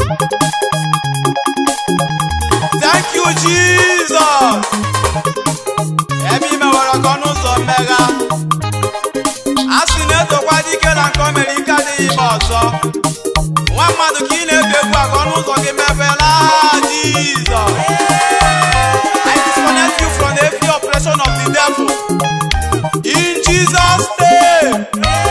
Thank you, Jesus. Ebe ime nwere ọkọ n'ụzọ mmegha. A sị na-etokwa dike na nke o mere ike adịghị ime ọzọ. Nwa mmadụ ka ị na-ebi egwu a ka ọnụ ụzọ gị mepela Jesus. I disconnect you from every oppression of the devil. In Jesus' name.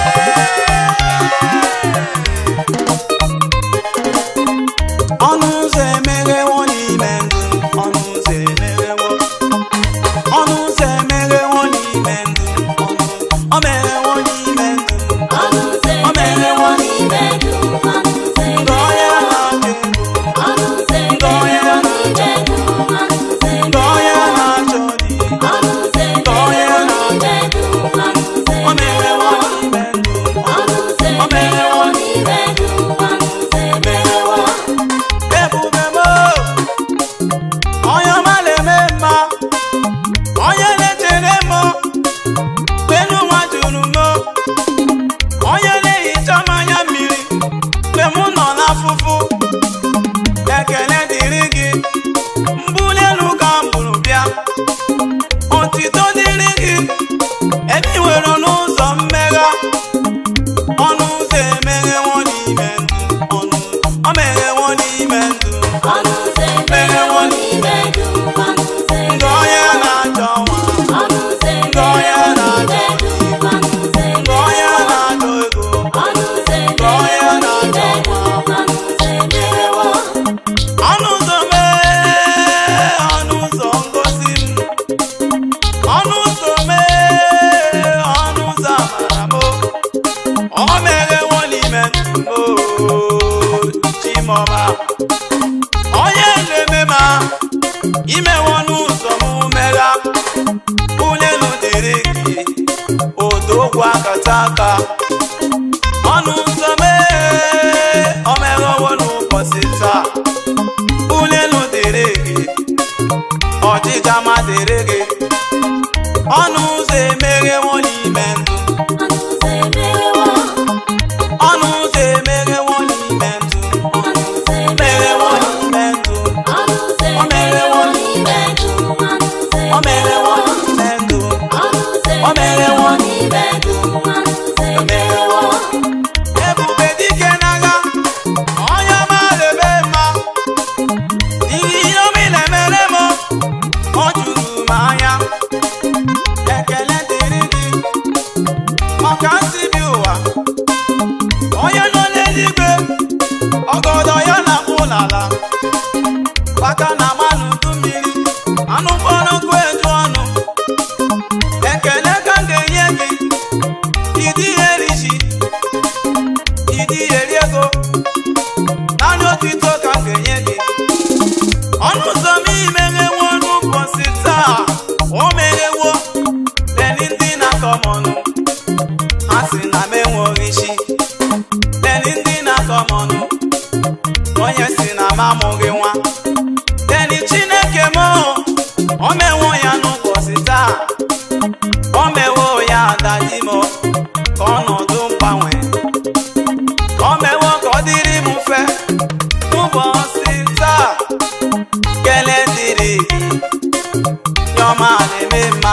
ọnụ ụzọ emeghewo n'ime ndụ ọnụ ụzọ emeghewo ọnụ ụzọ emeghewo n'ime ndụ ọnụ o meghewo n'ime ndụ Ọnụ ụzọ emeghewo n'ime ndụ, ọnụ ụzọ ndụ onye na-adị ndụ ọnụ ụzọ emeghewo n'ime ndụ, ọnụ ụzọ ndụ onye na-achọ dị ọnụ ụzọ emeghewo n'ime ndụ, ọnụ ụzọ o meghewo n'ime ndụ ọnụ ụzọ emeghewo n'ime ndụ, ọnụ ụzọ emeghewo ebube m onye ọma na-eme mma onye na-echere m mgbe n'ụwa juru m onye na-ehicha m anya mmiri mgbe m nọ n'afụfụ ekele dịrị gị mbuli elu ka m bụrụ bịa otito dịrị gị ebe ị nwere n'ụzọ mmegha ọnụ ụzọ emeghewo n'ime ndụ ọnụ o meghewo n'ime ndụ ọnụ ụzọ emeghewo n'ime ndụ, ọnụ ụzọ ndụ onye na-achọ nwa ọnụ ụzọ emeghewo n'ime ndụ, ọnụ ụzọ ndụ onye na-achọ ego ọnụ ụzọ emeghewo n'ime ndụ, ọnụ ụzọ emeghewo ọnụ ụzọ mee ọnụ ụzọ ngozi m ọnụ ụzọ mee ọnụ ụzọ amara m o meghewo n'ime ndụ m chimọma onye na-eme ma imewo n'ụzọ m megha ụlelu dịrị gị odogwu akata aka ọnụ ụzọ mee o meghewo n'ụbọchị taa ụlelu dịrị gị ọdịga ma dịrị gị ọnụ ụzọ emeghewo n'ime ndụ ọnụ ụzọ emeghewo ọnụ ụzọ emeghewo n'ime ndụ ọnụ ụzọ meghewo n'ime ndụ ọnụ ụzọ emeghewo n'ime ndụ, ọnụ ụzọ o meghewo n'ime ndụ ọnụ ụzọ o meghewo n'ime ndụ, ọnụ ụzọ emeghewo ebube dike n'agha onye ọma na-eme mma ihe ihe omi na-emere m ọ juru m anya ekele dịrị gị maka nsị bi ụwa onye nọ n'eluigwe ọgọdọ ya na-akpụ n'ala bata na mmanụ udu mmiri anụ mkpọrọ nkụ eju ọnụ ekele ka m ga-enye gị ịdị eri ji ịdị eri ego naanị otu ito ka m ga-enye gị ọnụ ụzọ m imeghewo n'ụbọchị taa o meghewo leni ndị na-akọ m ọnụ ha si na m enweghị isi leni ndị na-akọ m ọnụ onye si na m amụghị nwa leni chineke m o mewo ya n'ụbọchị taa o mewo ya adadi m ka ọnọdụ mgbanwe o mewo ka ọ dịrị m mfe n'ụbọchị taa kele dịrị gị nyọma na-eme mma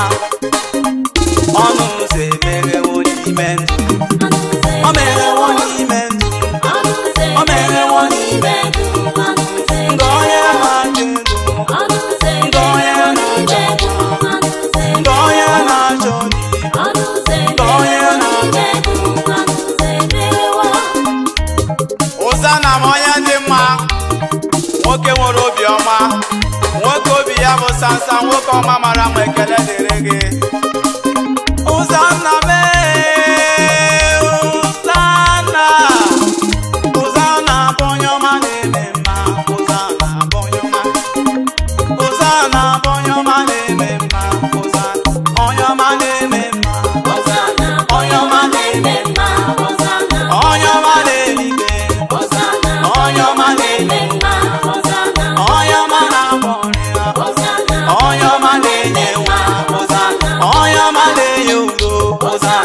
ọnụ ụzọ emeghewo n'ime ndụ o meghewo n'ime ndụ ọnụ ụzọ o meghewo n'ime n'ime ndụ, ọnụ ụzọ ndụ onye na-adị ndụ ọnụ ụzọ ndụ onye n'ime na-achọ ndụ, ọnụ ụzọ ndụ onye na-achọ dị ọnụ ụzọ ndụ onye na-achọ n'ime ndụ, ọnụ ụzọ emeghewo ụza na m onye dị mma nwoke nwere obiọma nwoke obi ya bụ sansa nwoke ọma mara m ekele dịrị gị ụza nna m ee, ụza nna ụza na-abụ onye ọma na-eme mma ụza na-abụ onye ọma ụza na-abụ onye ọma na-eme mma ụza onye ọma na-eme mma Hosanna, onye ọma na-eme mma, Hosanna, onye ọma na-eligwe Hosanna, onye ọma na-eme mma, Hosanna, onye ọma na-agba ọrịa Hosanna, onye ọma na-enye nwa Hosanna, onye ọma na-enye udo Hosanna,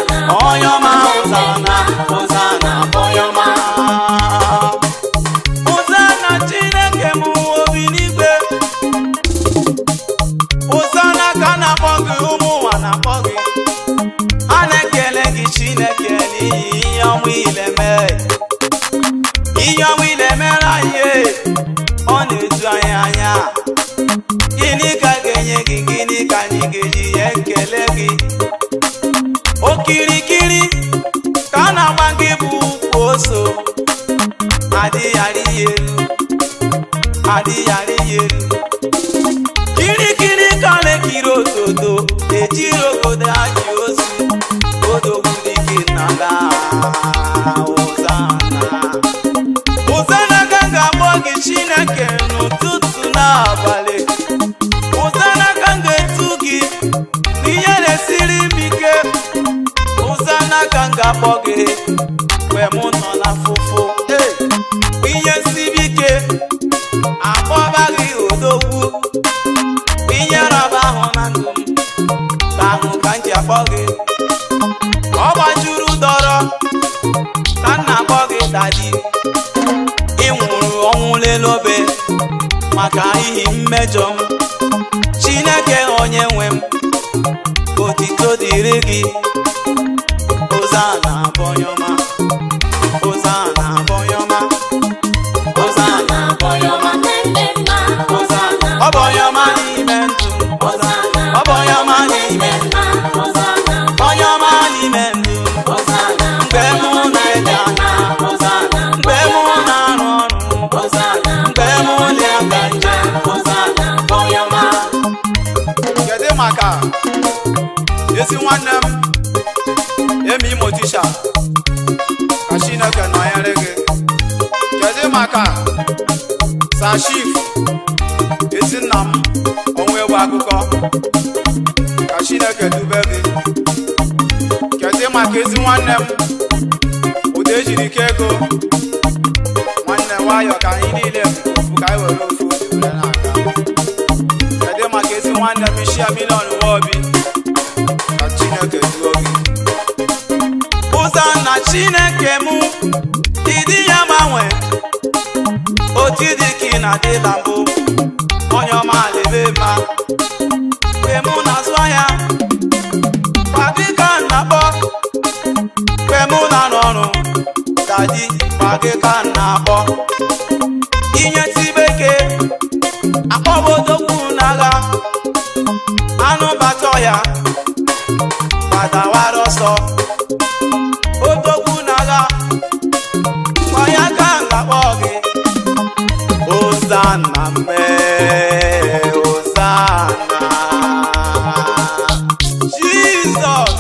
na-emere anyị e, ọ na-eju anyị anya gịnị ka a ga-enye gị gịnị ka anyị ga-eji ya ekele gị okirikiri ka a na-agba gị bụ ukwu ose adịghara ya elu adịghara ya elu kirikiri ka na-ekiri otodo ejiri obodo ajị ozu odogwu dike na ga ụzana ụzana ka m ga-akpọ gị chineke n'ụtụtụ n'abalị ụzana ka m ga-etu gị n'ihe na-esiri m ike ụzana ka m ga-akpọ gị mgbe mụ nọ na fụfụ Hey! ihe siri ike akpọba gị odogwu ihe raba ahụ na ndụ m ka ahụ ka m ji akpọ gị ọ gbajuru dọrọ ka m na-akpọ gị dadi ị nwụrụ ọnwụ lelobe maka ihi mmejọ m chineke onye nwe m otito dịrị gị ozana abọyọma ozana abọyọma ozana abọyọma ọbọyọma n'ime ndụ ozana ọbọyọma n'ime ndụ ọbọyọma n'ime ndụ mgbe mụ na-ede anya ozana mgbe mụ na-arụ ọrụ ozana mgbe mụ na-aga njem ozana ọbọyọma kedu maka ezi nwanne m emi imo tisha ka chineke nọnyere gị kedu maka sashif ezi nna m ọnwa egwu akụkọ ka chineke dube gị kedu maka ezi nwanne m ụda ejiri ike ego nwanne nwayọ ka anyị niile ofu ka anyị were ofu obi were na-aga kedu maka ezi nwanne m isi ya miliọn nwa obi ka chineke duo gị ụzọ na chineke mụ ịdị ya gbanwe otu dị ka ị na-adịla mbụ onye ọma lebe mma mgbe mụ na-azụ ahịa kwa gị ka m na-akpọ mgbe mụ na-arụ ọrụ dadi kwa gị ka m na-akpọ inye tibeke akpọbodokwu n'agha anụ bata ya gbadawara ọsọ odogwu n'agha kwa ya ka m ga-akpọ gị Hosanna mee Hosanna Jesus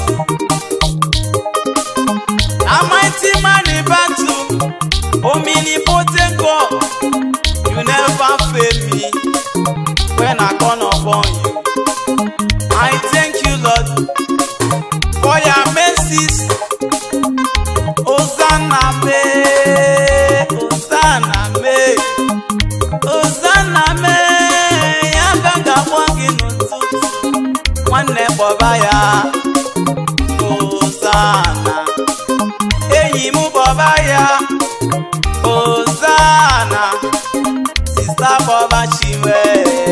a mighty man in battle omnipotent God you never fail me when I call upon you I thank you Lord for your mercies Hosanna mee Hosanna mee Hosanna mee ya ka m ga-akpọ gị n'ụtụtụ nwanne kpọba ya Hosanna enyi m kpọba ya Hosanna sista kpọba chiwe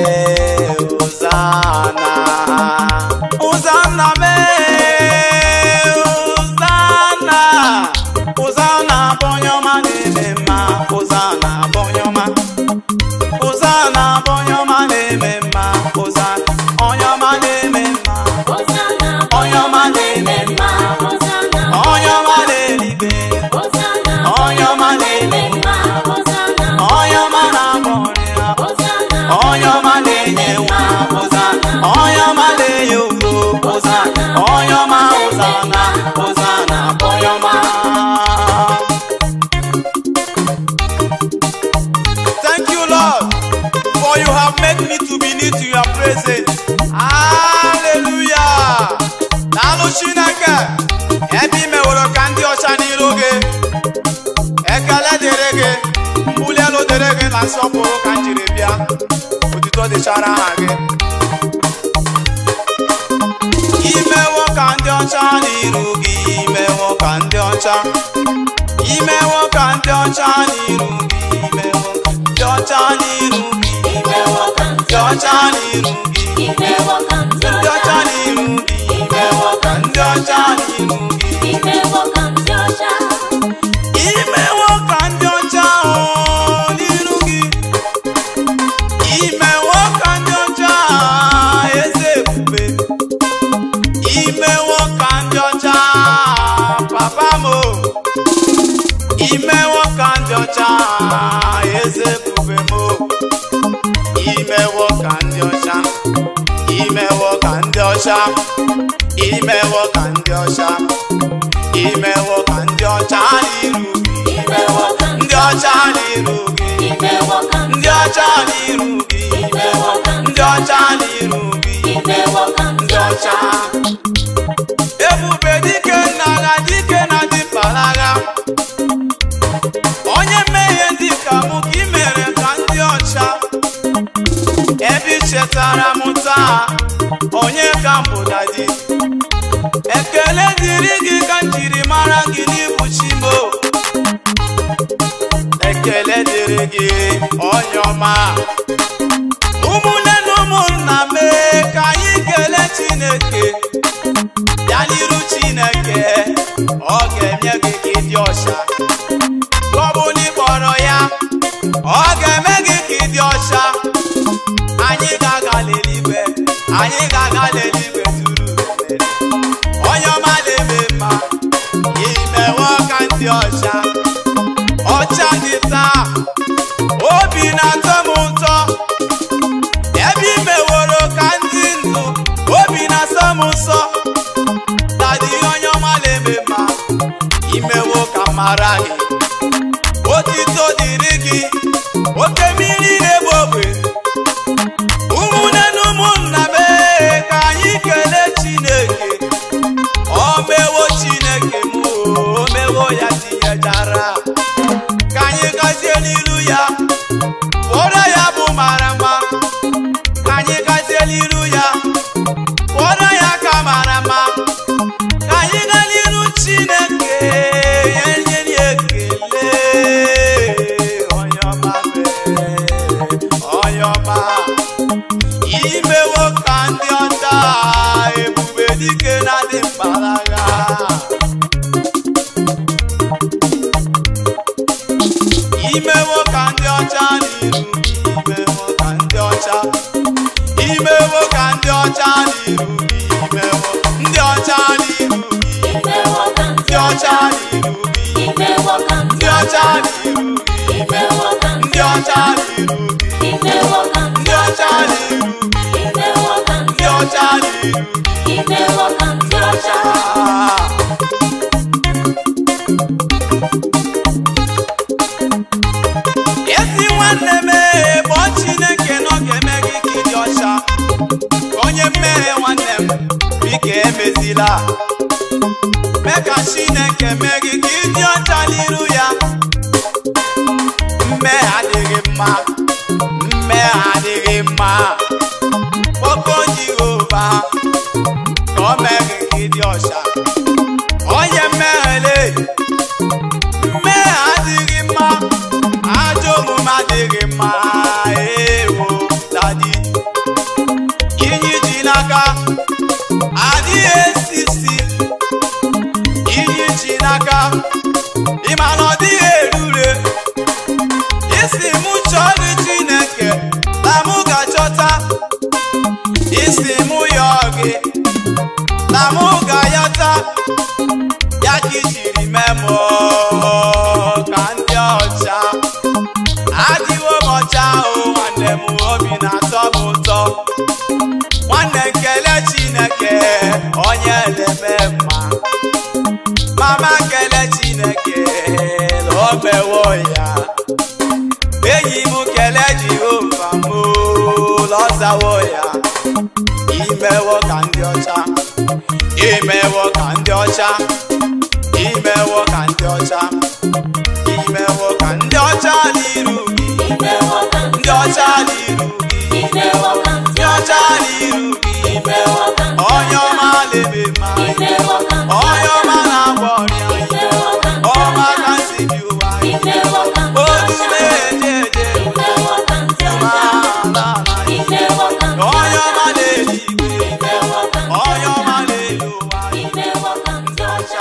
Hosanna Hosanna mee Hosanna Hosanna bụ onye ọma na-eme mma Hosanna bụ onye ọma Hosanna bụ onye ọma na-eme mma Hosanna onye ọma na-eme mma onye ọma na-eme mma onye ọma na-eligwe onye ọma na-eme mma onye ọma na-agba ọrịa onye ọma na-enye nwa Hosanna onye ọma na-enye ugo Hosanna onye ọma Hosanna Hosanna bụ onye ọma Thank you, Lord, for you have made me to be near to your presence. Hallelujah. Daalụ Chineke, ebe i meworo ka ndị ọcha n'iru gị. Ekele dịrị gị, mbuli elu dịrị gị na nsọpụrụ ka m jiri bịa. Otuto dịchara aha gị. Imewo ka ndị ọcha n'iru gị, imewo ka ndị ọcha. Imewo ka ndị ọcha n'iru gị, imewo ka ndị ọcha n'iru gị, imewo ka ndị ọcha n'iru gị. Ndị ọcha n'iru gị, imewo ka ndị ọcha n'iru gị. Imewo ka ndị ọcha o ọcha imewo ka ndị ọcha imewo ka ndị ọcha n'iru gị imewo ka ndị ọcha n'iru gị imewo ka ndị ọcha n'iru gị imewo ka ndị ọcha n'iru gị imewo ka ndị ọcha ebube dike nna agha dike na dịpara agha onye mmehie dị ka mụ ka ị mere ka ndị ọcha ebe ị chetara m taa onye ka mbụ dadi ekele dịrị gị ka m jiri mara gị n'ibu chimo ekele dịrị gị onye ọma ụmụnne na ụmụnna mee ka anyị kelee chineke bịa n'iru chineke ọ ga-enye gị ka ịdị ọcha ka ọ bụ na ị kpọrọ ya ọ ga-eme gị ka ịdị ọcha anyị ga-aga n'eluigwe anyị ga-aga n'eluigwe zuru oke. onye ọma na-eme mma imewo ka ndị ọcha ọcha dị taa obi na-atọ m ụtọ ebe i meworo ka ndị ndụ obi na-asọ m nsọ tadị onye ọma na-eme mma imewo ka m mara gị otito dịrị gị oke mmiri na-egbu ogbe ụmụnne na ụmụnna mee ka anyị kelee chineke o mewo chineke m o mewo ya tinyechara ka anyị gazie n'iru ya kpọrọ ya bụ mara mma ka anyị gazie n'iru ya kpọrọ ya ka mara mma ka anyị gaa n'iru chineke ya nye ya ekele onye ọma mee onye ọma imewo ka ndị ọcha ebube dike na-adị mkparaga imewo ka ndị ọcha n'iru gị imewo ka ndị ọcha imewo ka ndị ọcha n'iru gị imewo ndị ọcha n'iru gị imewo ka ndị ọcha n'iru gị imewo ka ndị ọcha n'iru gị imewo ka ndị ọcha n'iru gị imewo ka ndị ọcha n'iru gị imewo ka ndị ọcha n'iru gị imewo ka ndị ọcha ezi nwanne m ee, kpọọ chineke na ọ ga-eme gị ka ịdị ọcha onye mmehie nwanne m biko emezila mee ka chineke mee gị ka ịdị ọcha n'iru ya mmehie adịghị mma mmehie adịghị mma kpọkọ jehova ka o mee gị ka ịdị ọcha onye mmeghele mmehie adịghị mma ajọ omume adịghị mma ewo dadi iyi ji n'aka adịghị esi isi iyi ji n'aka ịma na ọ dịghị erure isi mụ chọọ gị chineke na mụ ga-achọta isi mụ yọọ gị na mụ ga-ayọta ya ka ijiri mee m ka ndị ọcha adịwo m ọcha ahụ nwanne m obi na-atọ m ụtọ nwanne nkele chineke onye na-eme mma mama kele chineke na o mewo ya enyi m kele jehova m lọzawo ya imewo ka ndị ọcha imewo ka ndị ọcha imewo ka ndị ọcha imewo ka ndị ọcha n'iru gị imewo ka ndị ọcha n'iru gị imewo ka ndị ọcha n'iru gị imewo ka onye ọma na-eme mma imewo ka onye ọma na-agwọ ọrịa imewo ka ọma ka si bi ụwa imewo ka otu na-eje eje imewo ka ndị ma ọcha ala ala imewo ka onye ọma na-eli igwe imewo ka onye ọma na-eli ụwa imewo ka ndị ọcha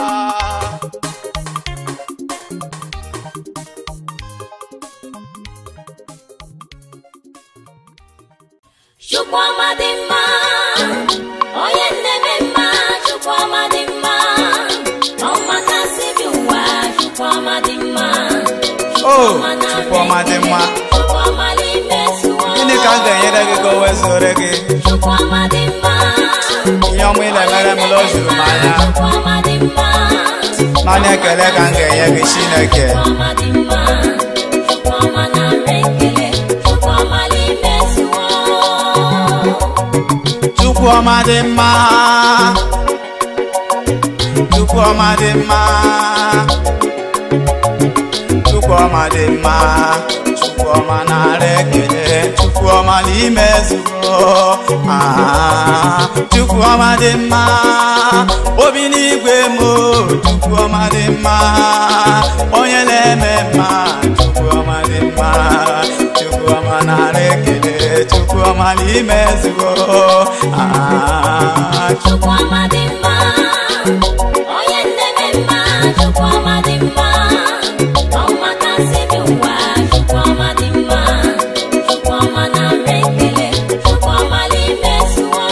Chukwuma dị mma, onye na-eme mma, Chukwuma dị mma, ọma kasị bi ụwa, Chukwuma dị mma. o Chukwuma dị mma Chukwuma n'ime sụọ. gịnị ka m ga-enyere gị ka o wezụrụ gị Chukwuma dị mma, ihe ọma ile mere m la o juru m anya Chukwuma dị mma. naanị ekele ka m ga-enye gị chineke Chukwuma dị mma. Chukwuma nara ekele. Chukwuma n'imezuo. chukwu ọma dị mma chukwu ọma dị mma chukwu ọma dị mma chukwu ọma nara ekele chukwu ọma n'ime ezugbo Ah, chukwu ọma dị mma obi n'igwe m o, chukwu ọma dị mma onye na-eme mma chukwu ọma dị mma chukwu ọma nara ekele chukwu ọma n'ime ezugbo Ah, Chukwuma dị mma. Onye na-eme mma. Chukwuma dị mma. Ọma kasị dị ụwa. Chukwuma dị mma. Chukwuma nara ekele. Chukwuma n'imezuo.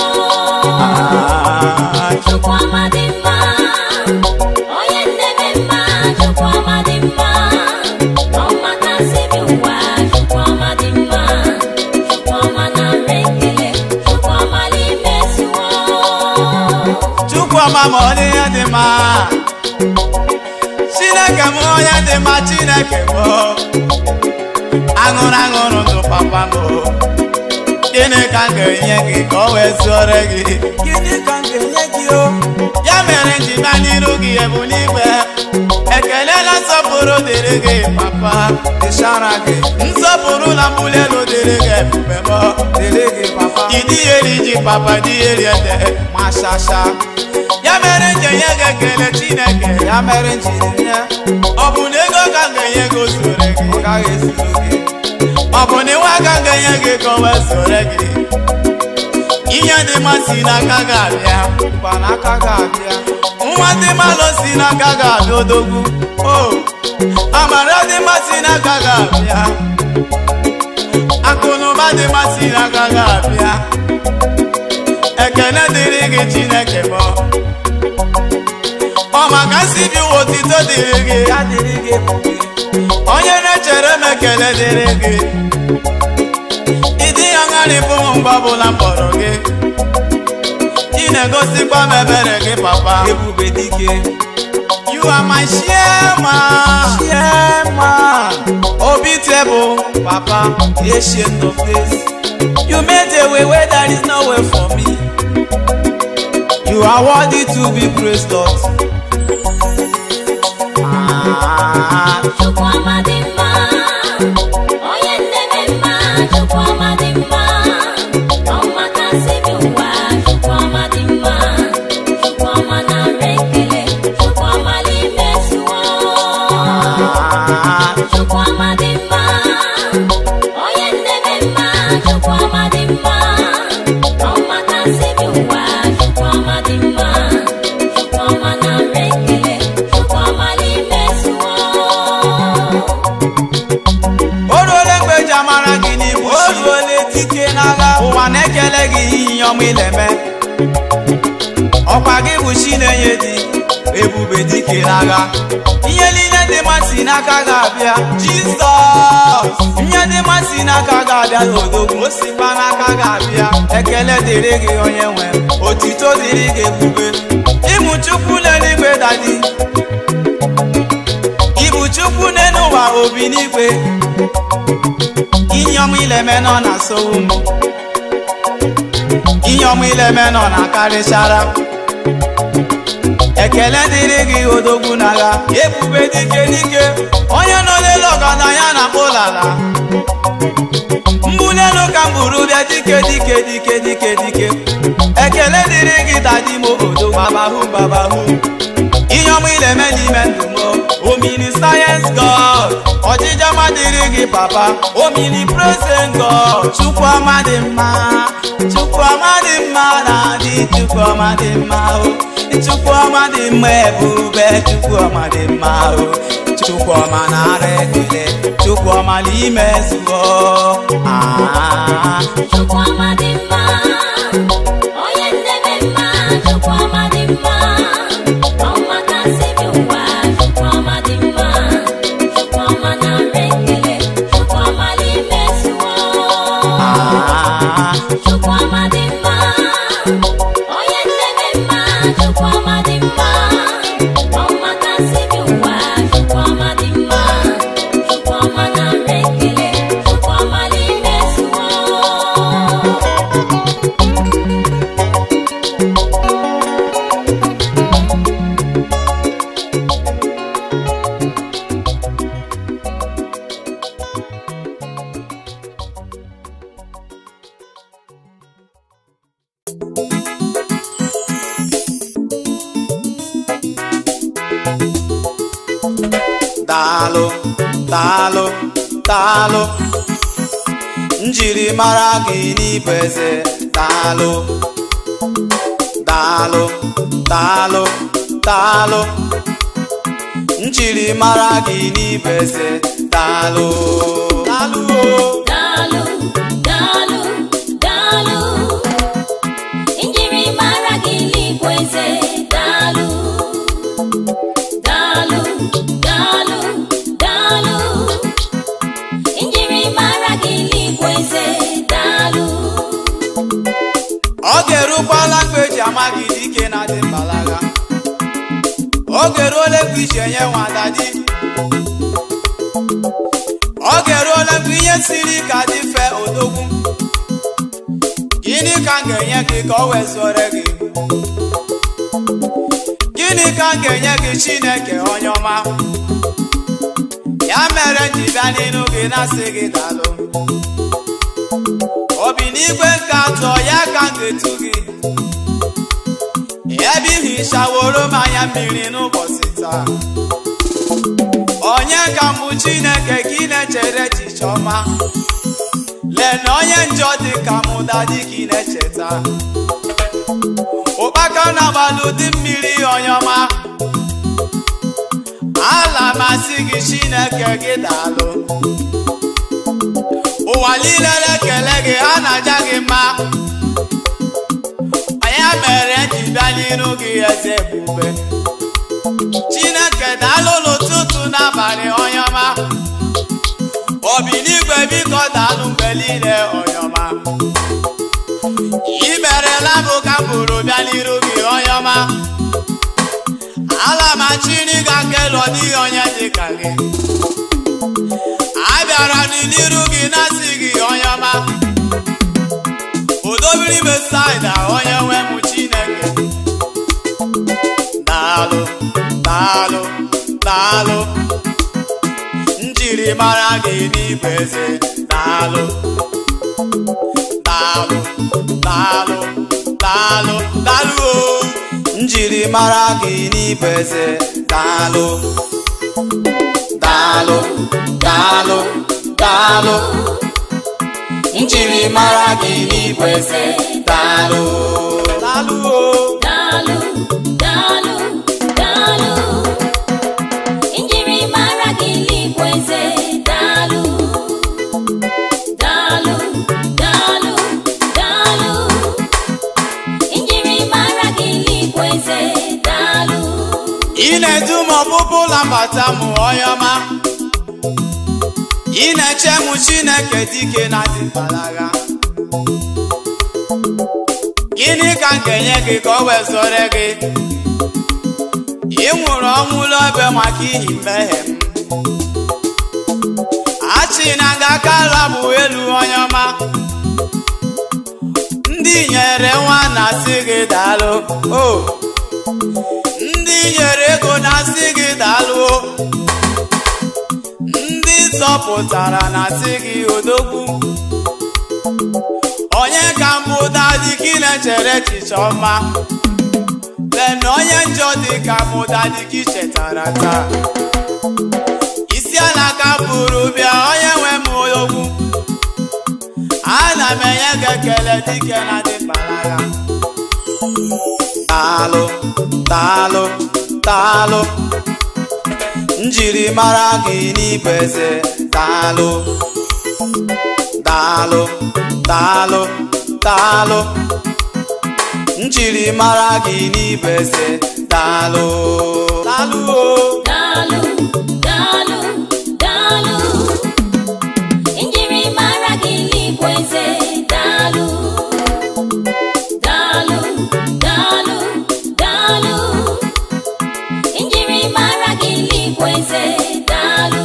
ah, Chukwuma dị mma. Onye na-eme mma. Chukwuma dị mma. Ọma kasị dị ụwa. Chukwuma dị mma. Chukwuma nara ekele. Chukwuma n'imezuo. chukwu ọma ma ọ dị ihe dị mma chineke m onye dị mma chineke m aṅụrụ aṅụrụ ndụ papa m gịnị ka m ga-enye gị ka ọ wee zuore gị gịnị ka m ga-enye gị o ya mere nji bịa n'iru gị ebu n'igwe ekele na nsọpụrụ dịrị gị papa dịchara gị nsọpụrụ na mbuli elu dịrị gị ebube m dịrị gị papa ịdị eri ji papa dị eri ede mashasha ya mere nji enye gị ekele chineke ya mere nji nye ọ bụ na ego ka m ga-enye gị o zuru gị ọ gaghị ezuru gị ọ bụ na iwe aka m ga-enye gị ka o wee zuru gị ihe dị mma si n'aka gị abịa mkpa n'aka gị abịa nwa dị mmalụ si n'aka gị abịa odogwu o amara dị mma si n'aka gị abịa akụnụba dị mma si n'aka gị abịa ekele dịrị gị chineke m ọ maka nsi bi ụwa otito dịrị gị ya dịrị gị onye na-echere m ekele dịrị gị ịdị ya ṅarịbụ m mgbe ọbụla m kpọrọ gị ị na-egosikwa m ebere gị papa ebube dike you are my chairman chairman obi table papa ancient of days you made a way where there is no way for me you are worthy to be praised lord ah. Chukwuma dị mma. Onye na-eme mma. Chukwuma dị mma. Ọma kasị dị ụwa. Chukwuma dị mma. Chukwuma nara ekele. Chukwuma n'imezuo. Chukwuma dị mma. Onye na-eme mma. Chukwuma dị mma. Ọma kasị dị ụwa. Chukwuma dị mma. Chukwuma nara ekele. Chukwuma n'imezuo. o ruole mgbe eji amara gị n'ibu o ruole dike n'agha ụwa na-ekele gị ihe ọma ileme ọkwa gị bụ chi na-enye di ebube dike n'agha ihe niile dị mma si n'aka gị abịa jizọs ihe dị mma si n'aka gị abịa n'odogwu o sikwa n'aka gị abịa ekele dịrị gị onye nwe otito dịrị gị ebube ịmụ chukwu n'eluigwe dadi ịbụ chukwu n'elu ụwa obi n'igwe ihe ọma ileme nọ na sowu m ihe ọma ileme nọ na karịchara ekele dịrị gị odogwu n'agha ebube dike dike onye nọ n'elu ọgaranya na ụlala mbuli elu ka m buru bịa dike dike dike dike dike ekele dịrị gị dadimo odogwu babahu babahu ihe ọma ileme n'ime ndụ m omini sayensị god ọchịchị ọma dịrị gị papa omini present god chukwu ọma dị mma chukwu ọma dị mma na adị chukwu ọma dị mma o chukwu ọma dị mma ebube chukwu ọma dị mma o chukwu ọma nara ekele chukwu ọma n'ime ezugbo ah. Chukwuma dị mma. Onye na-eme mma. Chukwuma dị mma. Ọma kasị dị ụwa. Chukwuma dị mma. Chukwuma nara ekele. Chukwuma n'imezuo. Ah. Chukwuma dị mma. Onye na-eme daalụ daalụ njiri mara gị n'ịbụ eze daalụ daalụ daalụ daalụ njiri mara gị n'ịbụ eze daalụ daalụ o Daalụ, daalụ, daalụ. Njiri mara gị n'ịbụ eze, daalụ. Daalụ, daalụ, daalụ. Njiri mara gị n'ịbụ eze, daalụ. oge erukwala mgbe eji ama gị dike na dị mbalaga oge eruola mgbe iji enye nwada di oge eruola mgbe ihe siri ka dị fe odogwu gịnị ka m ga-enye gị ka o wezụre gị gịnị ka m ga-enye gị chineke onye ọma ya mere m ji bịa n'ihu gị na-asị gị daalụ obi n'igwe nke atọ ya ka m ga-etu gị ebe ihichaworo m anya mmiri n'ụbọchị taa onye ka mbụ chineke gị na-echere echiche ọma lee na onye njọ dị ka m dadi gị na-echeta ụkpaka na-agbalụ dị mmiri onye ọma ala masị gị chineke gị daalụ ụwa niile na-ekele gị ha na-aja gị mma ya mere m ji bịa n'iru gị eze ebube chineke daalụ n'ụtụtụ n'abalị onye ọma obi n'igwe biko daalụ mgbe niile onye ọma i merela m ka m bụrụ bịa n'iru gị onye ọma ala ma chiri ga kelọ n'ihi onye dị ka gị abịara m n'iru gị na-asị gị onye ọma udobiri mesaida onye nwe m chineke daalụ daalụ daalụ njiri mara gị n'igwe eze daalụ daalụ daalụ daalụ daalụ o njiri mara gị n'igwe eze daalụ daalụ daalụ daalụ njiri mara gị n'igwe eze daalụ daalụ o Daalụ, daalụ, daalụ. Njiri mara gị n'ịbụ eze, daalụ. Daalụ, daalụ, daalụ. Njiri mara gị n'ịbụ eze, daalụ. ị na-edu m ọpụpụ ụlọ mbata m onye ọma ị na-eche m chineke dike na dị mbalaga gịnị ka m ga-enye gị ka o wezụre gị ị nwụrụ ọnwụ n'obe maka ihi mmehie m achị na nga aka rabụ elu onye ọma ndị nyere nwa na-asị gị daalụ o ndị nyere ego na-asị gị daalụ o ndị zọpụtara na-asị gị odogwu onye ka mbụ dadi gị na-echere echiche ọma lee na onye njọ dị ka mụ dadi gị chetara taa isi ala ka bụrụ bịa onye nwe m odogwu ana m enye gị ekele dike na dị mbalaga daalụ daalụ daalụ njiri mara gị n'igwe eze daalụ daalụ daalụ daalụ njiri mara gị n'igwe eze daalụ daalụ o Daalụ, daalụ, daalụ. Njiri mara gị n'ịbụ eze, daalụ. Daalụ, daalụ, daalụ. Njiri mara gị n'ịbụ eze, daalụ.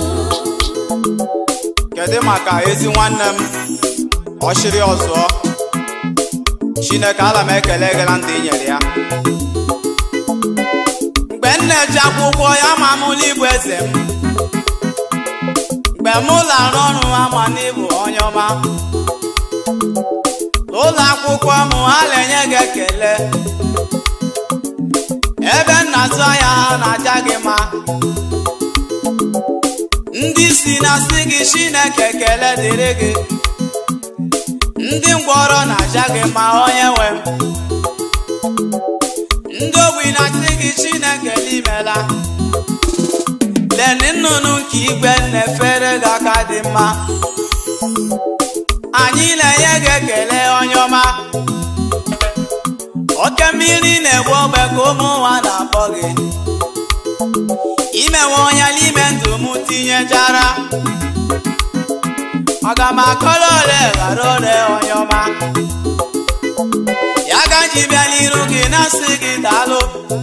kedu maka ezi nwanne m ọchịrị ọzọ chineke ala m ekele gị na ndụ i nyere ya mgbe m na-eji akwụkwọ ya ma mụ n'ịbụ eze m mgbe m lara ọrụ ama n'ịbụ onye ọma n'ụlọ akwụkwọ m ha na-enye gị ekele ebe m na-azụ ahịa ha na-aja gị mma ndị si na si gị chineke ekele dịrị gị ndị ngwọrọ na-aja gị ma onye nwe m ndị ogbi na-asị gị chineke n'imela leni nnụnụ nke igwe na-efere gị aka dị mma anyị na-enye gị ekele onye ọma oke mmiri na-egbu ogbe ka ụmụ nwa na-akpọ gị imewe ọnya n'ime ndụ m tinyejara aga m akọrọ ole ghara ole onye ọma ya ga ji bịa n'iru gị na-asị gị daalụ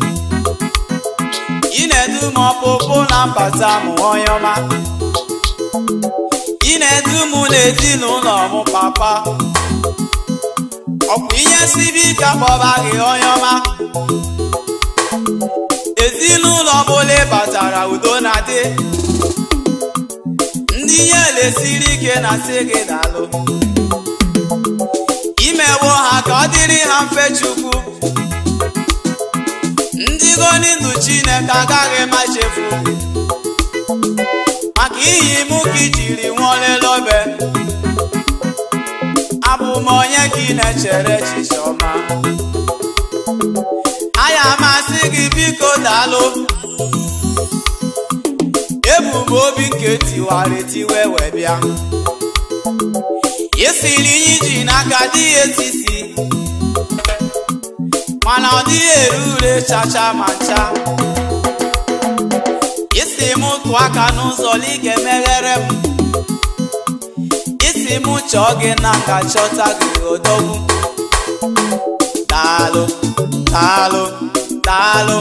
ị na-edu m ọpụpụ na mbata m onye ọma ị na-edu m n'ezinụlọ m papa ọkwa ihe sibi ike kpọba gị onye ọma ezinụlọ ọbụla ị batara udo na-adị ndị ihe lesiri ike na-asị gị daalụ imewo ha ka ọ dịrị ha mfe chukwu ndị goni ndụ chineke agaghị ma chefu maka iyi mụ ka ijiri nwaolelobe abụ m onye ka ị na-echere echiche ọma aya masị gị biko daalụ ebu m obi nke tiwara etiwe wee bịa isiri ihe iji n'aka dịghị etisi mana ọ dịghị ere ure chacha ma ncha isi m tụọ aka n'ụzọ na ị ga-emeghere m isi m chọọ gị na nka chọta gị odogwu daalụ daalụ daalụ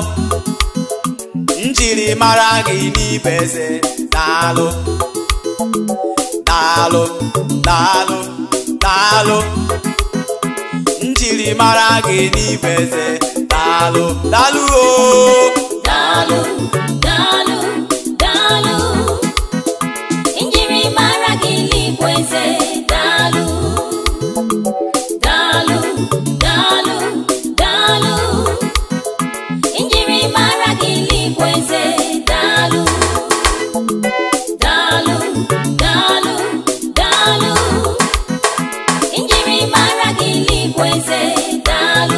njiri mara gị n'ibe eze daalụ daalụ daalụ daalụ njiri mara gị n'ibe eze daalụ daalụ o Daalụ, daalụ, daalụ. Njiri mara gị n'igwe eze, daalụ. Daalụ, daalụ, daalụ. Njiri mara gị n'igwe eze, daalụ. Daalụ, daalụ, daalụ. Njiri mara gị n'igwe eze, daalụ.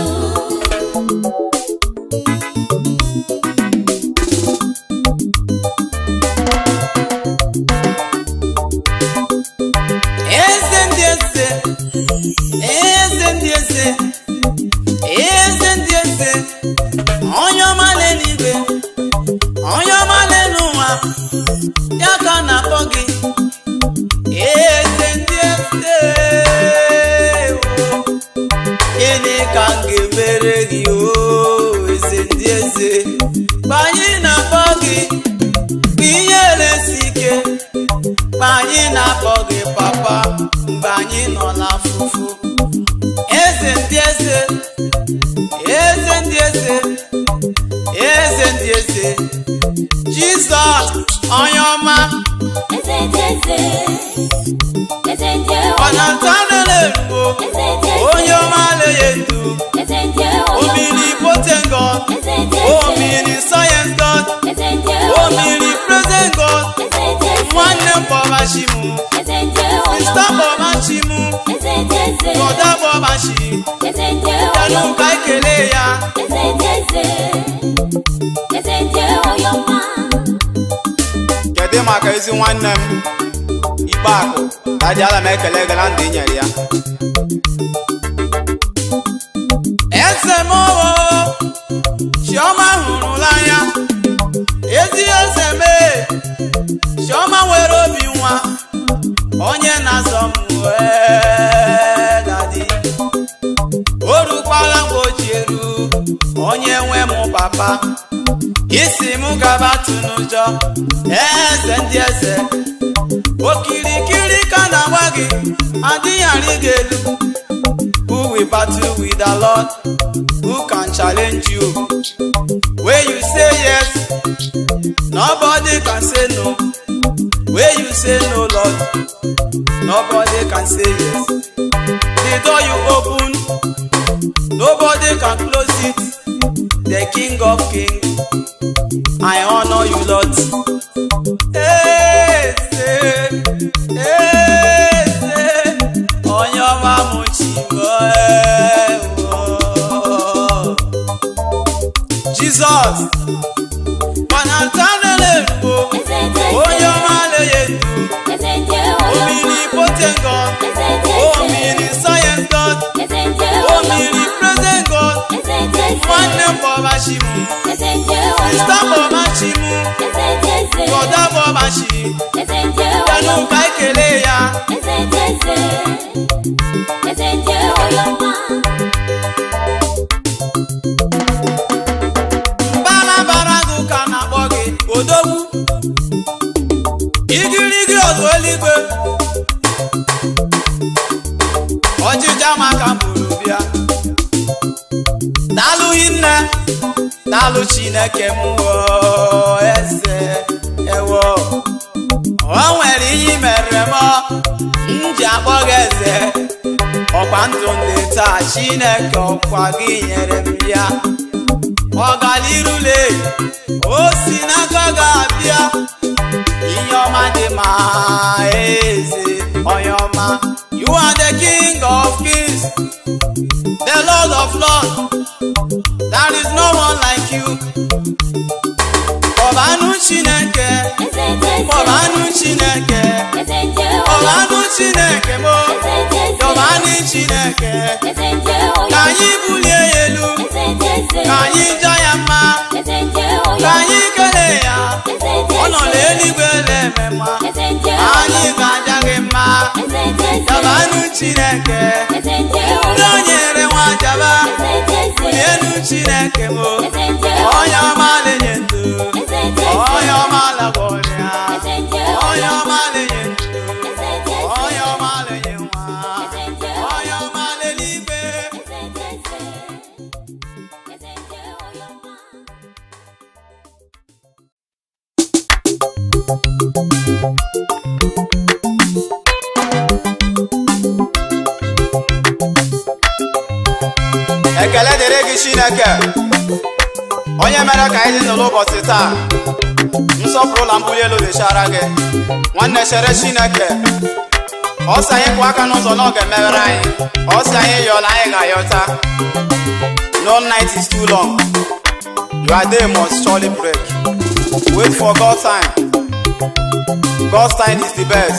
eze ndị eze eze ndị eze eze ndị eze onye ọma n'eluigwe onye ọma n'elu ụwa ya ka a na-akpọ gị eze ndị eze o gịnị ka m ga-emere gị o eze ndị eze mgbe anyị na-akpọ gị mgbe ihe na-esi ike mgbe anyị na-akpọ gị papa mgbe anyị nọ n'afụfụ eze ndị eze eze ndị eze eze ndị eze jizọs onye ọma Eze dị eze, eze dị ọ na-ata n'eluigbo eze dị onye ọma na-enye ndụ eze dị omiri potent god eze dị omiri science god eze dị omiri present god eze dị nwanne m kpọbachi m eze dị sista kpọbachi m eze dị eze brọda kpọbachi eze dị yanụ ka ekele ya eze dị eze eze dị ọyọma kedu maka ezi nwanne m ikpe akụ ka ji ala m ekele gị na ndụ i nyere ya eze m owo chioma hụrụla anya ezi eze mee chioma nwere obi nwa onye na-azọ m wee dadi o rukwala mgbe o ji eru onye nwe m papa isi m gaba tụ n'ụjọ eze ndị eze okirikiri ka na-agba gị adịghị arị gị elu who will battle with the lord who can challenge you when you say yes nobody can say no when you say no lord nobody can say yes the door you open nobody can close it the king of kings I honor you, Lord. Hey, omnipotent God, eze ndị eze omniscient God, eze ndị ụlọ mma omnipresent God, eze ndị eze nwanne m bọbachi m, eze ndị ụlọ sista mma bọbachi m, eze ndị eze brọda bọbachi, eze ndị bịanụ ụlọ ka mma ekele ya. eze ndị eze eze ndị ụlọ mma Barabara gị ka na-akpọ gị odogwu igirigi ọzọ eluigwe ọjịja maka mburu bịa daalụ hinne daalụ chineke m woo, eze ewo o nwere ihe i mere m m ji akpọ gị eze ọkwa ndụ ndị taa chineke ọkwa gị nyere m ya ọgalirule o si n'aka ga-abịa ihe ọma dị ma eze onye ọma you are the king of kings the lord of lords there is no one like you ọbanụ chineke eze ndị eze ọbanụ chineke eze ndị ụlọ ọbanụ chineke mo eze ndị eze ọbanụ chineke eze ndị ka ụlọ anyị bulie ya elu eze ndị eze ka anyị jaa ya mma eze ndị ka ụlọ anyị kelee ya eze ndị ọ nọ eze n'eluigwe na-eme mma eze ndị anyị ụlọ ga-aja gị mma eze ndị eze jabanụ chineke eze ndị ndị ụlọ o nyere nwa jaba eze ndị eze bulienu chineke mo eze ndị onye ọma na-enye ndụ eze ndị onye ọma lagọrịa eze ndị onye ọma na-enye ndụ eze ndị onye ọma na-enye nwa eze ndị onye ọma n'eluigwe eze ndị eze eze ndị ụlọ mma ekele dịrị gị chineke onye mere ka anyị dị n'ụlọ ụbọchị taa nsọpụrụ na mbuli elu dịchara gị nwanne chere chineke ọ sị anyị kwụ aka n'ụzọ na ọ ga-emeghere anyị ọ sị anyị yọọla anyị ga-ayọta no night is too long your day must surely break wait for God's time God's time is the best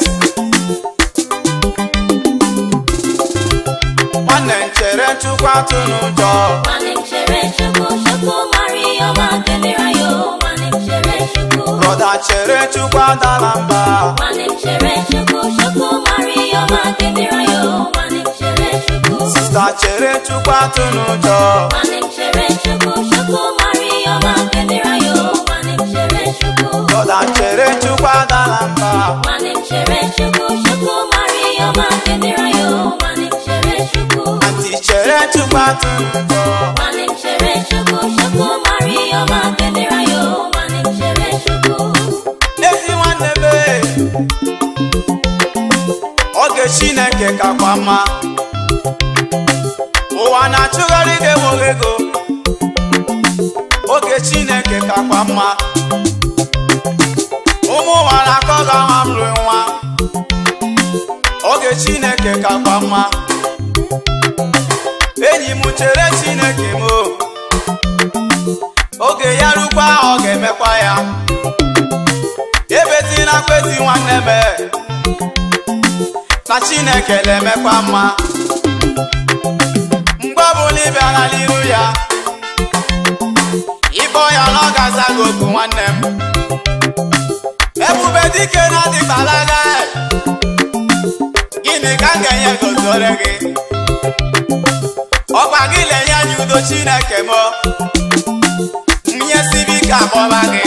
nwanne m chere chukwu atụ n'ụjọ nwanne m chere chukwu chukwu mara ihe ọma ga-emere ya o nwanne m chere chukwu brọda chere chukwu adala mba nwanne m chere chukwu chukwu mara ihe ọma ga-emere ya o nwanne m chere chukwu sista chere chukwu atụ n'ụjọ nwanne m chere chukwu chukwu mara ihe ọma ga-emere ya o nwanne m chere chukwu brọda chere chukwu adala mba nwanne m chere chukwu chukwu mara ihe ọma ga-emere ya o nwanne m chere chukwu anti chere chukwu atụ n'ụjọ nwanne m chere chukwu chukwu mara ihe ọma ga-emere ya o nwanne m chere chukwu ezi nwanne m ee. oge chineke kakwa mma ụwa na-achụgharị gị enweghị ego oge chineke kakwa mma ụmụ ụwa na-akọ gị aha m rue nwa oge chineke kakwa mma enyi m chere chineke m o. oge ya rukwa ọ ga-emekwa ya ebezina kwezi nwanne m na chineke na-emekwa mma mgbe ọbụla ị bịara n'iru ya ịbọ ya na ọ ga-aza gị okwu nwanne m ebube dike na adịgbalaga gịnị ka m ga-enye gozore gị ọkwa gị na-enye anyị udo chineke m nye sibi ike akpọba gị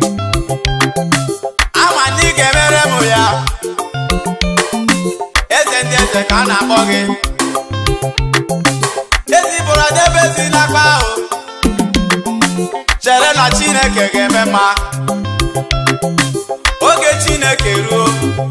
ama na ị ga-emere m ya eze ndị eze ka a na-akpọ gị ezibụrụ debe ezi n'akpa ahụ chere na chineke ga-eme mma oge chineke ruo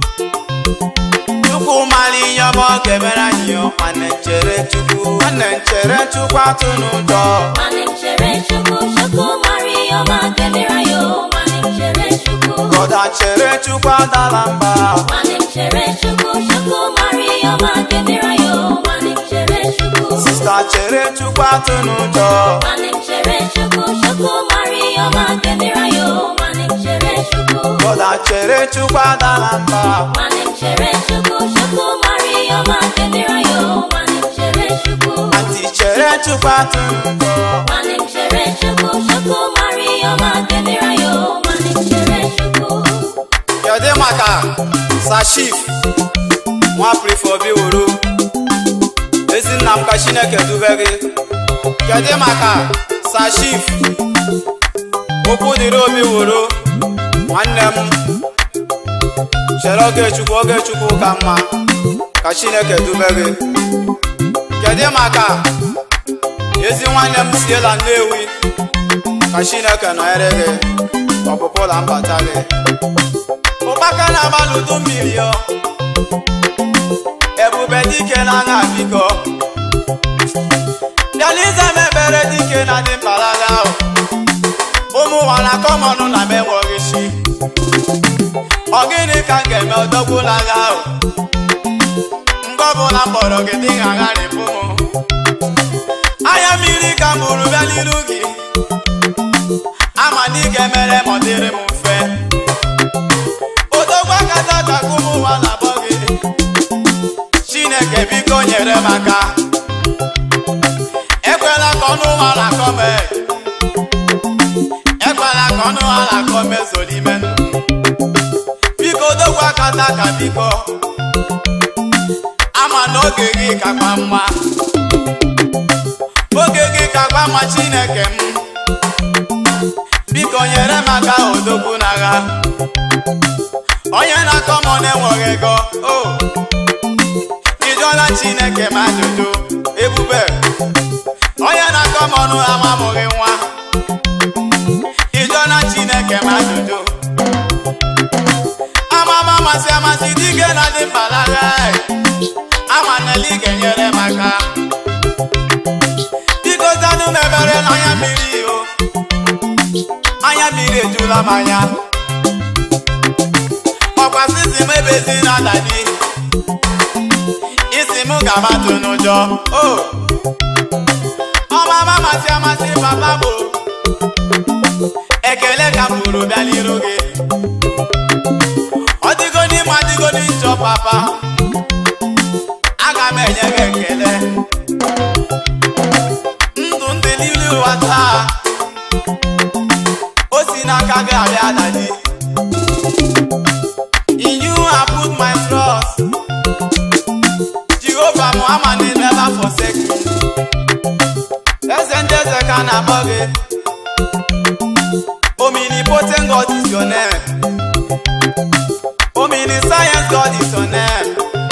chukwu mara ihe ọma ọ ga-emere anyị o. nwanne chere chukwu nwanne chere chukwu atụ n'ụjọ nwanne m chere chukwu chukwu mara ihe ọma ga-emere ya o nwanne m chere chukwu brọda chere chukwu adala mba nwanne m chere chukwu chukwu mara ihe ọma ga-emere ya o nwanne m chere chukwu sista chere chukwu atụ n'ụjọ nwanne m chere chukwu chukwu mara ihe ọma ga-emere ya o nwanne m chere chukwu brọda chere chukwu adala mba nwanne m chere chukwu chukwu atụrụ ụjọ nwanne m chere chukwu chukwu mara ihe ọma ga-emere ya o nwanne m chere chukwu kedu maka sashif nwa prifobi wuru ezi nna m ka chineke dube gị kedu maka sashif okwu dịrị obi wuru nwanne m chere oge chukwu oge chukwu ka mma ka chineke dube gị kedu maka ezi nwanne m siela nnewi ka chineke nọnyere gị ọpụpụ na mbata gị ụkpaka na-agbalị udu mmiri ọ ebube dike na agha biko bịalize m ebere dike na dị mpalaga ahụ ụmụ nwara kọmọnụ na m enweghị chi ọ gịnị ka m ga-eme ọdọgbula agha ahụ mgbe ọbụla m kpọrọ gị dị agharịpụ m anya mmiri ka m bụrụ bịa n'iru gị ama na ị ga-emere ma ọ dịrị m mfe odogwa kata ka ụmụ ụwa na-akpọ gị chineke biko nyere m aka ekwela ka ọnụ ụwa na-akọ m ekwela ka ọnụ ụwa na-akọ m ezo n'ime ndụ biko odogwa kata ka biko ama na oge gị kakwa mma oge gị kakwa mma chineke m biko nyere m aka odogwu n'agha onye na-akọ m na-enweghị ego o ịjụọla chineke m ajụjụ ebube onye na-akọ m ọnụ amamụghị nwa ịjụọla chineke m ajụjụ amama amasị amasị dike na dị mpalaga ama nele ị ga-enyere m aka biko zanụ m ebere n'anya mmiri o anya mmiri ejula m anya ọkwa sisi m ebezi na dadi isi m ga-amatụ n'ụjọ o ọmama amasị amasị papa bụ ekele ka m bụrụ bịa n'iru gị ọ dịgo n'ime adịgo n'ịchọ papa aga m enye gị ekele ndụ ndị niile ụwa taa o si n'aka gị abịa dadi In you I put my trust. Jehovah Muhammad will never forsake me. Eze ndị eze ka na-akpọ gị. Omnipotent God is your name. Omniscient God is your name.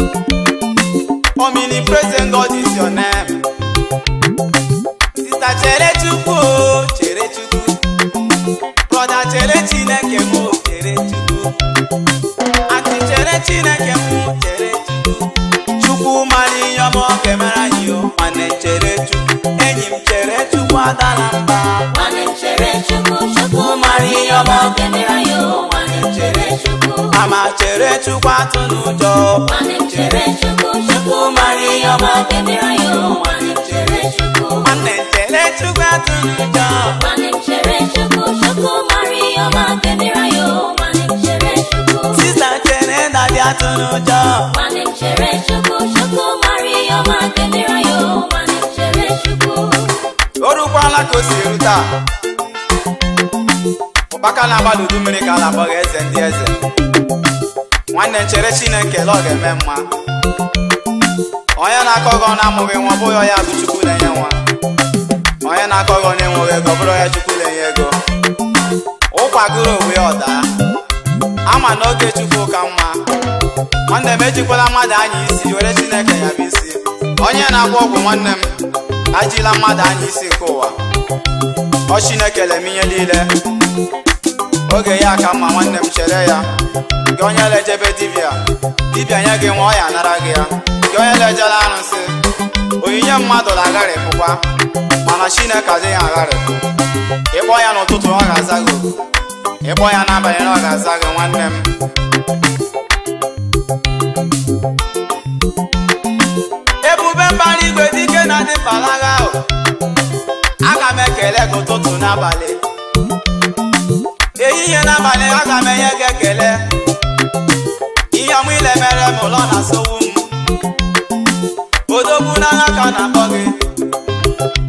Omnipresent God is your name. Sister chere Chukwu o, chere Chukwu. Brother chere Chineke m o, chere Chukwu. Antị chere Chineke m chere Chukwu Chukwu mara ihe ọma ọ ga-emere anyị o mana chere Chukwu enyi m chere Chukwu adala mba nwanne m chere chukwu chukwu mara ihe ọma ọ ga-emere ya o nwanne m chere chukwu ama chere Chukwu atụ n'ụjọ nwanne m chere chukwu chukwu mara ihe ọma ọ ga-emere ya o nwanne m chere chukwu nwanne chere Chukwu atụ n'ụjọ nwanne m chere chukwu chukwu mara ihe ọma ọ ga-emere ya o nwanne m chere chukwu sista chere dadi atụ n'ụjọ nwanne m chere chukwu chukwu mara ihe ọma ọ ga-emere ya o nwanne m chere chukwu o rukwala ka o si eru taa ụkpaka na-agbalị udu mmiri ka a na-akpọ gị eze ndị eze nwanne m chere Chineke la ọ ga-eme mma onye na-akọ gị ọ na-amụghị nwa ọ bụghị onye bụ Chukwu na-enye nwa onye na-akọ gị ọ na-enweghị ego ọ bụrụ onye Chukwu na-enye ego ụkwagoro onwe ya ọda ama na oge Chukwu ka mma nwanne m ejikwala mmadụ anya isi were Chineke ya bụ isi onye na-agwọ ọgwụ nwanne m ajila mmadụ anya isi nke ụwa ọ Chineke lem ihe niile oge ya ka mma nwanne m chere ya gị onye lejebe dibịa dibịa nye gị nwa ọ ya anara gị ya gị onye lejela arụsị onyinye mmadụ na-agharịpụkwa mana Chineke adịghị agharịpụ ịkpọ ya n'ụtụtụ ọ ga-aza gị oku ịkpọ ya n'abalị na ọ ga-aza gị nwanne m ebube mbara igwe dike na dị mpalaga ahụ aga m ekele gị ụtụtụ n'abalị ehihie n'abalị aga m enye gị ekele ihe ọmụ ile mere m ụlọ na sowu m odogwu n'agha ka na-akpọ gị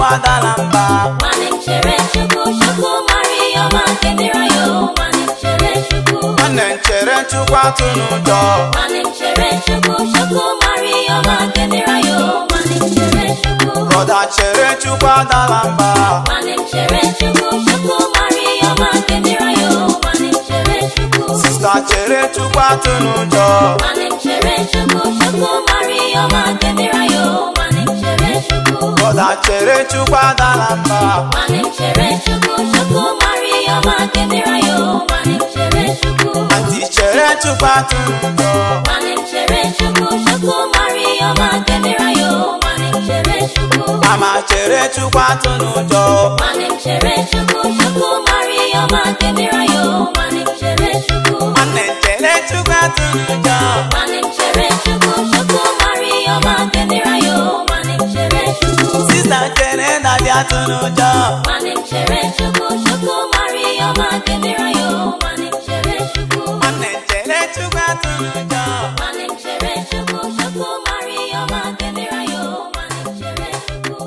adala mba nwanne m chere chukwu chukwu mara ihe ọma nke mere ya o nwanne m chere chukwu nwanne m chere chukwu atụ n'ụjọ nwanne m chere chukwu chukwu mara ihe ọma nke mere ya o nwanne m chere chukwu brọda chere chukwu adala mba nwanne m chere chukwu chukwu mara ihe ọma nke mere ya o nwanne m chere chukwu sista chere chukwu atụ n'ụjọ nwanne m chere chukwu chukwu mara ihe ọma nke mere ya o nwanne m chere chukwu brọda chere chukwu adala mba nwanne m chere chukwu chukwu mara ihe ọma nke mere ya o nwanne m chere chukwu anti chere chukwu atụ n'ụjọ nwanne m chere chukwu chukwu mara ihe ọma nke mere ya o nwanne m chere chukwu mama chere chukwu atụ n'ụjọ nwanne m chere chukwu chukwu mara ihe ọma nke mere ya o nwanne m chere chukwu nwanne m chere chukwu atụ n'ụjọ nwanne m chere chukwu chukwu mara ihe ọma nke mere ya o nwanne m chere chukwu sista chere dadi atụ n'ụjọ nwanne m chere chukwu chukwu mara ihe ọma nke mere ya o nwanne m chere chukwu nwanne m chere chukwu atụ n'ụjọ nwanne m chere chukwu chukwu mara ihe ọma nke mere ya o nwanne m chere chukwu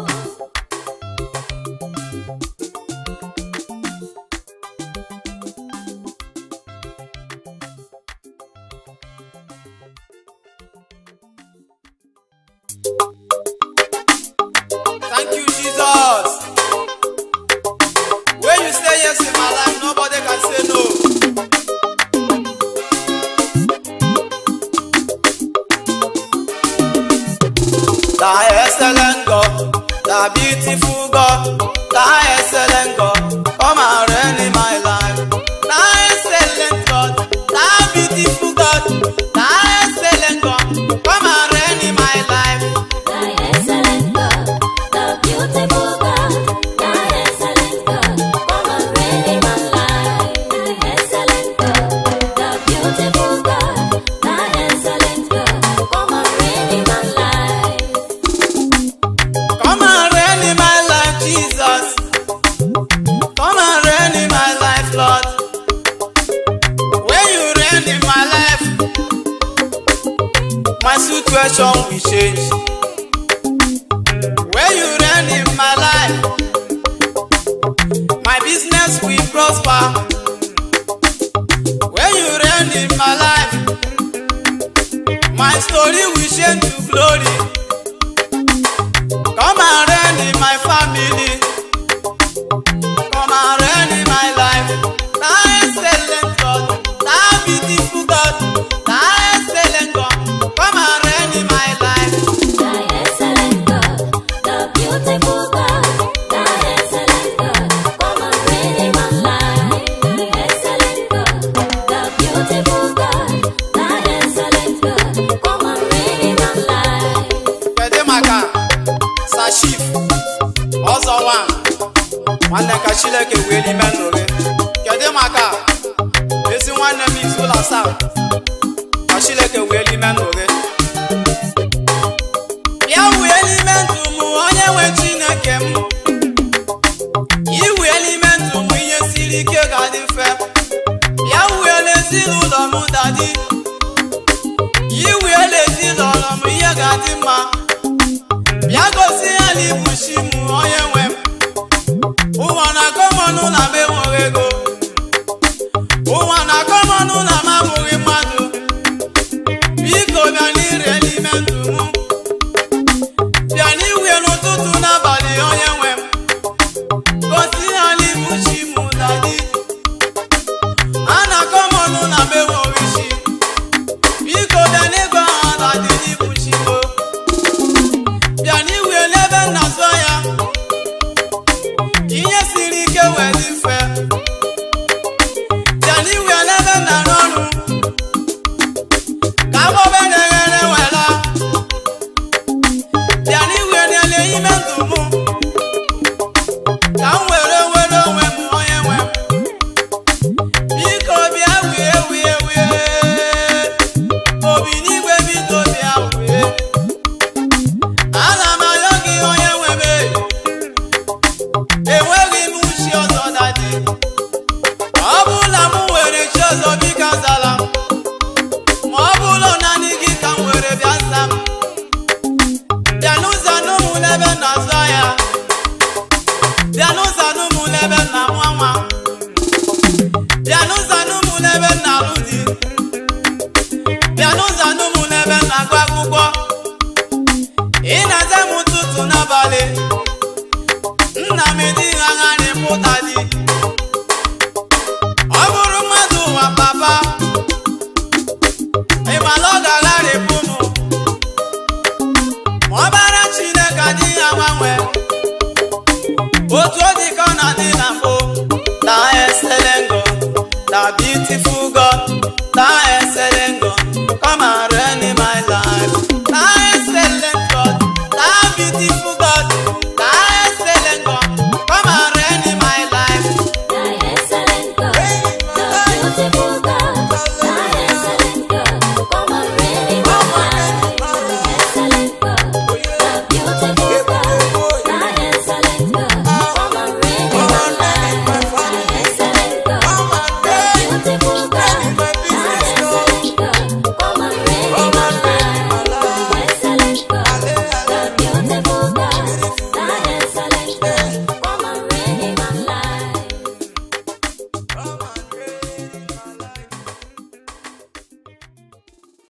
Thank you, Jesus. When you say yes in my life, nobody can say no. Thy excellent God, thy beautiful God, thy excellent God, come and reign in my life. Thy excellent God, thy beautiful God, thy excellent God, come and reign in my life. Thy excellent God, the beautiful God, Thy excellent God, come and reign in my life. Thy excellent God, the beautiful God, Thy excellent God, come and reign in my life. Come and reign in my life, Jesus. Come and reign in my life, Lord. When you reign in my life, my situation will change. When you reign in my life, my business will prosper. When you reign in my life, my story will change to glory. Come and reign in my family. Come and reign in my life. Thy excellent God, thy beautiful God, thy excellent God. Come and reign in my life. Thy excellent God, the beautiful God, Thy excellent God, come and reign in my life. Thy excellent God, the beautiful God, Thy excellent God, come and reign in my life. Kedu maka Sashif ọzọ nwa nwanne ka Chineke wee n'ime ndụ gị. Kedu maka ezi nwanne m Izula asaa ka Chineke wee n'ime ndụ gị. Ya wee n'ime ndụ m onye nwe Chineke m. Iwee n'ime ndụ m ihe siri ike ga-adị mfe. Ya wee n'ezinụlọ m dadi. Iwee n'ezinụlọ m ihe ga-adị mma. bịa gosi ya na ibu chi m onye nwe m ụwa na-akọ m ọnụ na m enweghị ego ụwa na-akọ m ọnụ na m abụghị mmadụ biko bịa n'ire n'ime ndụ m bịa n'iwe n'ụtụtụ n'abalị onye nwe m gosi ya na ibu chi m dadi a na-akọ m ọnụ na m enweghị chi biko bịa n'ego ahụ dadi n'ibu chi m o. bịa n'iwe n'ebe nna zọ ya ihe siri ike wee dị mfe bịa n'iwe n'ebe nna n'ọrụ ka agbọbe na-eghere wela bịa n'iwe n'ele ime ndụ m ka m were were onwe m onye nwe m biko bịa wie wie wie obi n'igwe biko bịa wie ana m arịọ gị onye nwe m enweghị m uchi ọzọ dadi ọ bụrụ na m nwere chi ọzọ biko zala m ma ọ bụrụ naanị gị ka m were bịa za m bịa n'ụzọ n'ụmụ n'ebe na-azụ ya bịa n'ụzọ n'ụmụ n'ebe nna m nwa bịa n'ụzọ n'ụmụ n'ebe nna alụ di bịa n'ụzọ n'ụmụ n'ebe nna agụ akwụkwọ ị na-aza m ụtụtụ n'abalị nna m edighị anya na-epụta di ọ bụrụ mmadụ ụwa papa ịmala ọ ga-agharịpụ m ma ọ bara chineke adịghị agbanwe otu ọ dị ka ọ na-adị na mbụ na excellent God na beautiful God